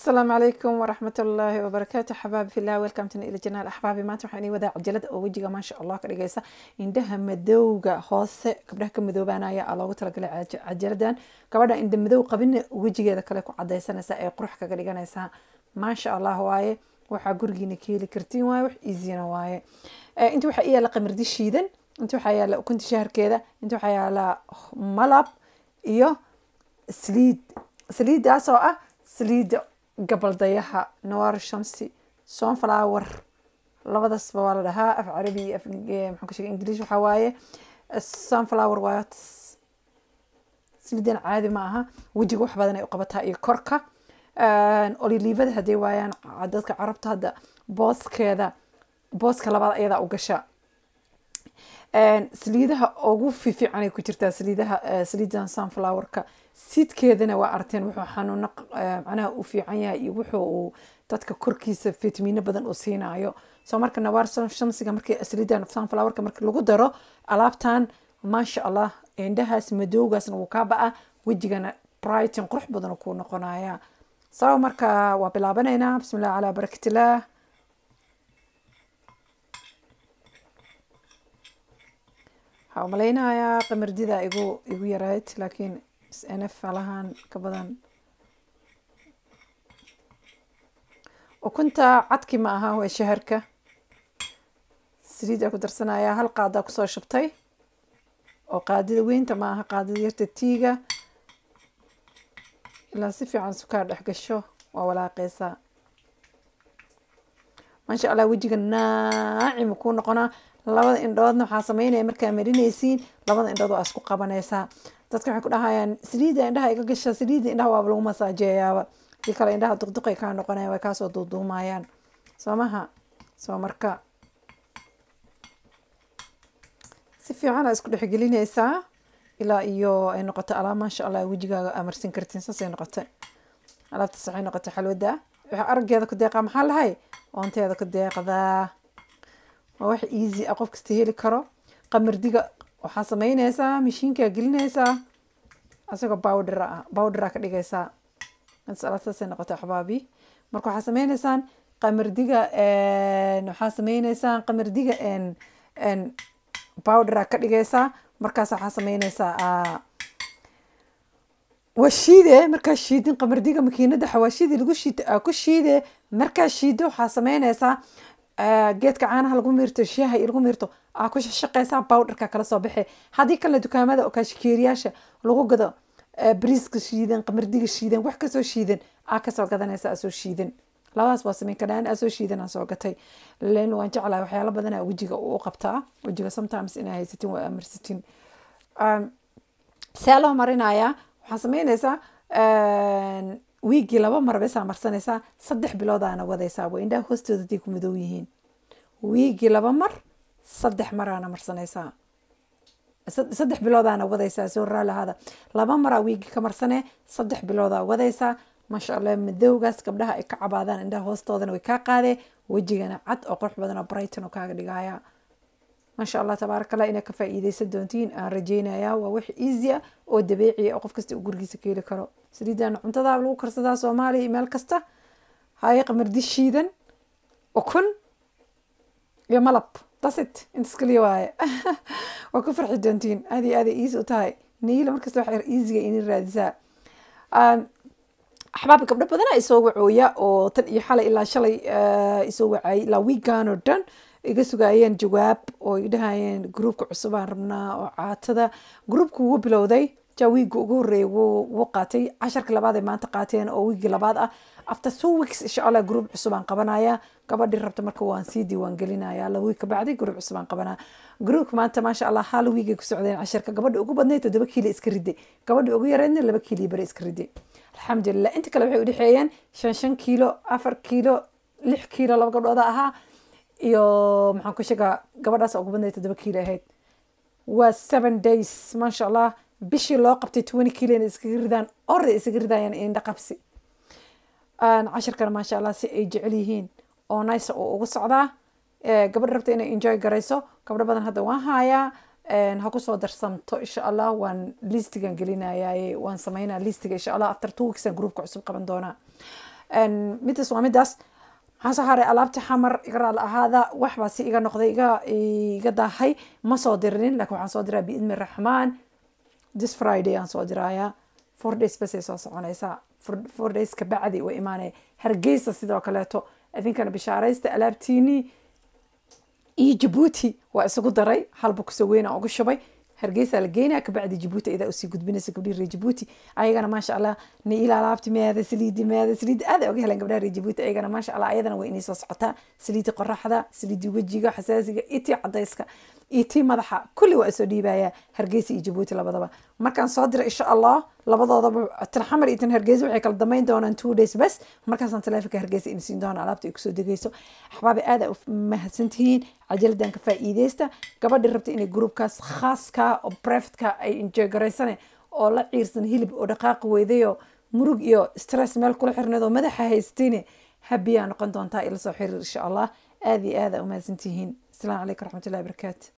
asalaamu calaykum waraxmat ullaahi wabarakaatu xabaabi fillah welcomtin ila janaal axbaabi maanta waxaan ii wadaa cajalada oo wejiga maasha allah ka dhigaysa indhaha madowga hoose gabdhaha ka madoobaanaya aa loogu talagalay caja- cajaladan gabadha indha madow qabina wejigeeda kale ku cadaysanaysa ee qurux kaga dhiganaysaa maasha allah waaye waxaa gurigiina ka heli kartiin waaye wax easyna waaye Eh, inta waxaa ii yaala qamirdi shiidan inta waxaa yaala ukunta shaharkeeda inta waxaa yaala malab iyo saliid saliidaas oo ah saliida gabaldayaha nawaar shamsi sunflower labadasba waa la dhahaa af carabi iyo af eh, maxaan ku sheegay ingiliish waxaa waaye eh, sunflower waaye saliidan caadi ma aha wejiga wax badan ay u qabataa iyo korka olilivada hadday waayaan ca- dadka carabta hadda booskeeda booska labaad ayadaa u gasha Een, saliidaha ugu fiifiicanay ku jirtaa saliidaha eh, saliidan sunflowerka siidkeedana waa arteen wuxuu xanuuno eh, macnaha u fiican yahay iyo wuxuu uu dadka korkiisa fitamiino badan uu siinayo soo marka nawaar sun- shamsiga markii saliidan sunflowerka markii lagu daro alaabtan maasha allah indhahaas madowgaasna wuu kaa ba'a wejigana brighton qurux badan uu kuu noqonaya so marka waa bilaabanaynaa bismillah calaa barakatillah waxaa u malaynayaa qamardida igu igu yarayd laakiin nf alahaan ka badan ukunta cadki ma aha waa shaharka saliidaa ku darsanaya hal qaadaa kusoo shubtay oo qaadida weynta ma aha qaadida yarta tiiga ilaa si fiican sukaar dhex gasho waa walaaqeysaa maasha allah wejiga naacima kuu noqonaa labada indhoodna waxaa sameynaya markaa marinaysiin labada indhood waa isku qabanaysaa dadka waxay ku dhahayaan saliida indhaha iga gasha saliida indhaha waaba lagu masaajeeyaaba dii kale indhaha duqduqay kaa noqonaya way kaasoo duuduumayaan soo maha soo marka si fiican aa isku dhexgelinaysaa ilaa iyo ay noqoto alaab maasha allah wejigaaga aa marsin kartiin saasay noqotay alaabtaas waxay noqotay xalwada waxaa araggeeda ku deeqaa maxaa lahay oonteeda ku deeqdaa waa wax easy ah qof kasta heli karo qamardiga waxaa sameynaysaa mashiinkaa gelinaysaa asagoo bowdher ah bowdheraa ka dhigaysaa saasay noqotay axbaabi marka waxaa sameynaysaan qamardiga waxaa sameynaysaan qamardiga bowdheraa ka dhigaysaa markaas waxaa sameynaysaa ah, waa shiide markaa shiidin qamardiga makiinada xawaashidii lagu shiid aa ku shiide markaa shiido waxaa sameynaysaa ah, geedka caanaha lagu miirto shaaha iyo lagu miirto aa ku shaqeysaa bowdherka kala soo baxe haddii kalena dukaamada oo kaashikeeriyaasha lagu gado ah, bariiska shiidan qamardiga shiidan wax kasoo shiidan aa kasoo gadanaysa asoo shiidan labadaas waa sameyn karaa aa soo shiidan aan soo gatay len waan jeclahay waxyaalo badanaa wejiga u qabtaa wejiga sometimes inaa haysatin waa amarsatin Um, see loo marinayaa waxaa sameynaysaa wiigii laba mar besaa marsanaysaa saddex biloodaana wadaysaa waa indhaha hoostooda haday ku madow yihiin wiigii laba mar saddex maraana marsanaysaa sad- saddex biloodaana wadaysaa soo raalahaada laba maraa wiigi ka marsane saddex biloodaa wadaysaa maasha allah madowgaas gabdhaha ay ka cabaadaan indhaha hoostoodana way kaa qaadee wejigana cad oo qurux badan oo brighton oo kaaga dhigaya maasha allah tabaaraka allah inaa ka faa'iideysan doontiin aan rajeynayaa waa wax easy ah oo dabeeci ah oo qof kasta uu gurigiisa ka heli karo saliidan cuntadaa lagu karsadaa soomaaliya iyo meel kasta haye qamardi shiidan ukun iyo malab dasit intas kaliya waaye waa ku farxi doontiin aad iyo aad ay easy u tahay niila markasta wax easyga ini raadisaa Um, axbaab gabdho badanaa isoo wacooya oo tan iyo xalay ilaa shalay eh, isoo wacayay ilaa wiigan oo dhan iga sugaayeen jawaab oo ay dhahayeen gruubka cusub aan rabnaa oo caatada gruubka wuu bilowday ja wiigga ugu horreeyay wuu wuu qaatay casharka labaad ay maanta qaateen oo wiigii labaad ah after two weeks insha allah gruub cusub aan qabanaya gabadhii rabta marka waan sii diiwaan gelinaya laba wiig ka bacdi gruub cusub aan qabanaa gruubka maanta maasha allah hal wiigay ku socdeen casharka gabadha ugu badnayd toddoba kiilo iska riday gabadha ugu yareydna laba kiilo iyo bari iska riday alxamdulilah inta kale waxay udhexeeyeen shan shan kiilo afar kiilo lix kiilo laba gabdhooda ahaa iyo maxaan ku sheegaa gabadhaas ugu badnayd toddoba kiilo ahayd waa seven days maasha allah bishii loo qabtay twenty kilo inay iskaga ridaan orday iskaga ridayaan indha qabsi Aan cashirkana maasha allah si ay jecel yihiin oo nice oo ugu socdaa Eh, gabadha rabta inay enjoy garayso gabdho badan hadda waan hayaa Een, ha kusoo darsamto insha allah waan listigan gelinayaaye waan sameynaa listiga insha allah after two weeks aan groupka cusub qaban doonaa midaas waa midaas maxaa soo haray alaabti xamar iga raali ahaada waxbaa si iga noqday iga iga daahay ma soo dirinin laakiin waxaan soo diraa biidni raxmaan this friday aan soo diraaya four days basay soo soconaysaa four days ka bacdi way imaanaya hargeysa sidoo kaleeto idinkana bishaaraysta alaabtiinii iyo jabuuti waa isugu daray halba kusoo weynaa ugu shubay hargeysa la geynaa kabacdi jabuuti idaa usii gudbinaysa gabdhihi reer jabuuti ayagana maasha allah niila alaabti meeda saliidi meeda saliidi aad ay oga heleen gabdhaha reer jabuuti ayagana maasha allah ayadana way inay soo socotaa saliidi qoraxda saliidi wejiga xasaasiga iyo tii cadayska iyo tii madaxa kulli waa isoo dhiibayaa hargeysa iyo jabuuti labadaba markaan soo dira insha allah labadoodaba tan xamar iyo tan hargeysa waxay kala damayn doonaan two days bas markaasaan taleefonka hargeysa in siin doona alaabta ay kusoo degeyso axbaabi aad ay u mahadsantihiin cajaladan ka faa'iideysta gabadhi rabta inay gruubkaas khaaska oo privateka ay enjoy garaysane oo la ciirsan hilib oo dhaqaaqi weydayo murug iyo stress meel kula xirneed oo madaxa haystine habiyaa noqon doontaa ila soo xiriir insha allah aad iyo aad aa u mahadsantihiin asalaamu calaykum waraxmatullahi wabarakaatu